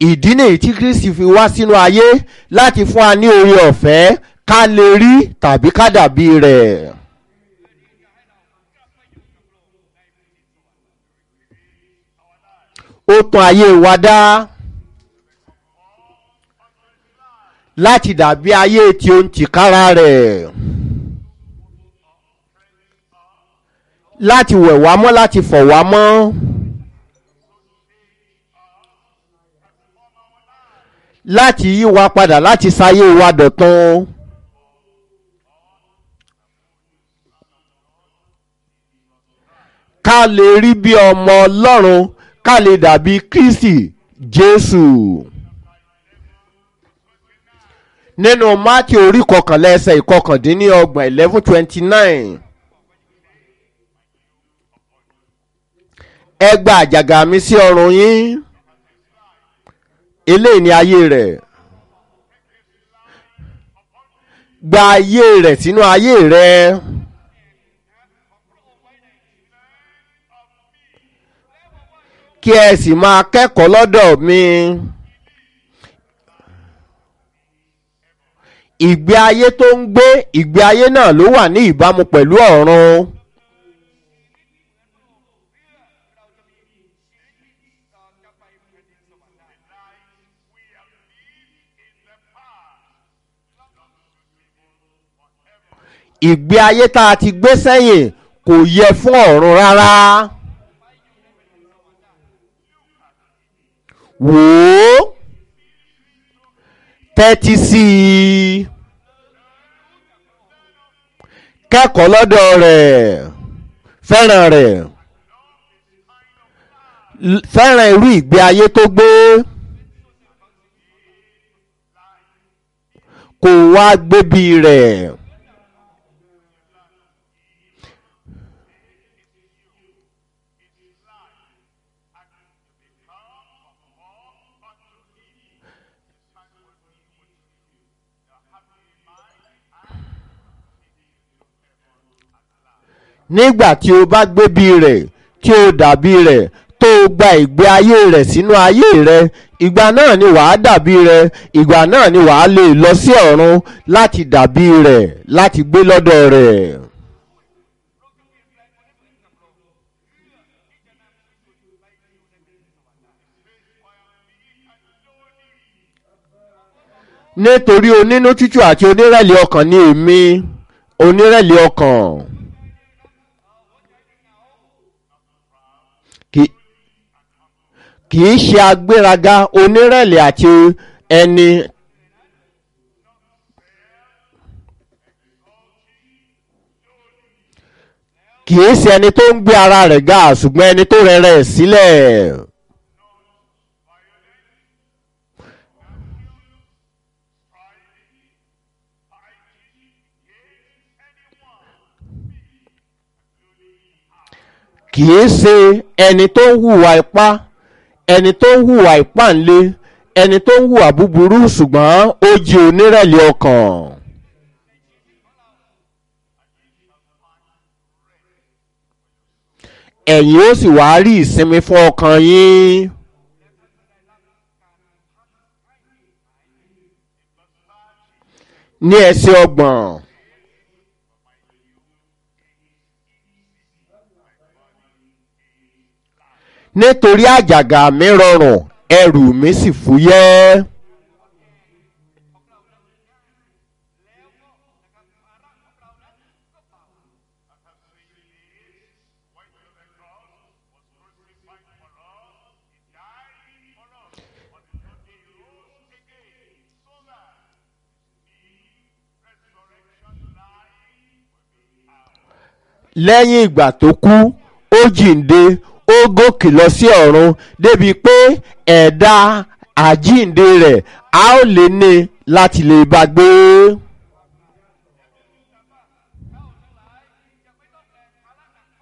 ìdí nìyí tí kristi fi wá sínú ayé láti fún wa ní oore ọ̀fẹ́ ká lè rí tàbí ká dàbí rẹ̀. ó tún ayé wa dá láti dàbí ayé tí ó ń tìkára rẹ̀ láti wẹ̀ wá mọ́ láti fọ̀ wá mọ́. láti yí wa padà láti sáyé wa dọ̀tun. ká lè rí bí ọmọ ọlọ́run ká lè dàbí kristi jésù. nínú mátì orí kọkànlá ẹsẹ̀ ìkọkàndínlọ́gbọ̀n eleven twenty nine. ẹ gba àjàgà mi sí ọrùn yín eléyìí ni ayé rẹ̀ gba ayé rẹ̀ sínú ayé rẹ̀ kí ẹ sì máa kẹ́kọ̀ọ́ lọ́dọ̀ mi ìgbé ayé tó ń gbé ìgbé ayé náà ló wà ní ìbámu pẹ̀lú ọ̀run. ìgbé ayé tá a ti gbé sẹ́yìn kò yẹ fún ọ̀run rárá. wò ó tẹ́tí sí i kẹ́kọ̀ọ́ lọ́dọ̀ rẹ̀ fẹ́ràn rẹ̀ fẹ́ràn irú ìgbé ayé tó gbé kó wá gbébí rẹ̀. nígbà tí o bá gbébi rẹ̀ tí o dàbí rẹ̀ tó o gba ìgbé ayé rẹ̀ sínú ayé rẹ̀ ìgbà náà ni wàá dàbí rẹ̀ ìgbà náà ni wàá lè lọ sí ọ̀run láti dàbí rẹ̀ láti gbé lọ́dọ̀ rẹ̀. nítorí onínú tútù àti onírẹ̀lẹ̀ ọkàn ni èmi onírẹ̀lẹ̀ ọkàn. kì í ṣe agbéraga onírẹ̀lẹ̀ àti ẹni kì í ṣe ẹni tó ń gbé ara rẹ̀ ga ṣùgbọ́n ẹni tó rẹ̀ rẹ̀ sílẹ̀. kì í ṣe ẹni tó ń hùwà ipá ẹni tó ń hùwà ìpáǹle ẹni tó ń hùwà búburú ṣùgbọ́n ó jí onírẹ̀lẹ̀ ọkàn. ẹ̀yin ó sì wá rí ìsinmi fún ọkàn yín. ní ẹsẹ̀ ọgbọ̀n. nítorí àjàgà mi rọrùn ẹrù mi sì fúyẹ́. lẹ́yìn ìgbà tó kú ó jíǹde ó gòkè lọ sí ọ̀run débi pé ẹ̀dá àjíǹde rẹ̀ a ó lè ní láti lè bá gbé.